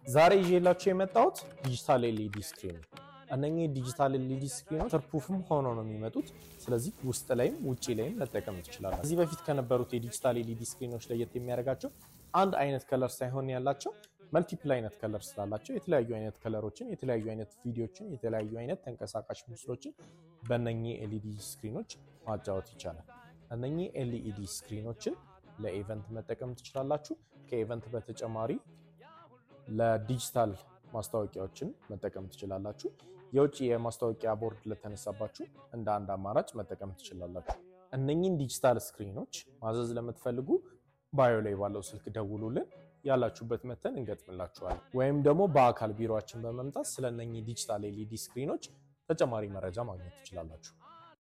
ዛሬ ይዤላችሁ የመጣሁት ዲጂታል ኤልኢዲ ስክሪን ነው። እነኚህ ዲጂታል ኤልኢዲ ስክሪኖች ተርፑፍም ሆኖ ነው የሚመጡት። ስለዚህ ውስጥ ላይም ውጭ ላይም መጠቀም ትችላላችሁ። ከዚህ በፊት ከነበሩት የዲጂታል ኤልኢዲ ስክሪኖች ለየት የሚያደርጋቸው አንድ አይነት ከለር ሳይሆን ያላቸው መልቲፕል አይነት ከለር ስላላቸው የተለያዩ አይነት ከለሮችን፣ የተለያዩ አይነት ቪዲዮችን፣ የተለያዩ አይነት ተንቀሳቃሽ ምስሎችን በእነኚህ ኤልኢዲ ስክሪኖች ማጫወት ይቻላል። እነኚህ ኤልኢዲ ስክሪኖችን ለኢቨንት መጠቀም ትችላላችሁ። ከኢቨንት በተጨማሪ ለዲጂታል ማስታወቂያዎችን መጠቀም ትችላላችሁ። የውጭ የማስታወቂያ ቦርድ ለተነሳባችሁ እንደ አንድ አማራጭ መጠቀም ትችላላችሁ። እነኚህን ዲጂታል ስክሪኖች ማዘዝ ለምትፈልጉ ባዮ ላይ ባለው ስልክ ደውሉልን፣ ያላችሁበት መተን እንገጥምላችኋለን። ወይም ደግሞ በአካል ቢሮችን በመምጣት ስለ እነኚህ ዲጂታል ኤልኢዲ ስክሪኖች ተጨማሪ መረጃ ማግኘት ትችላላችሁ።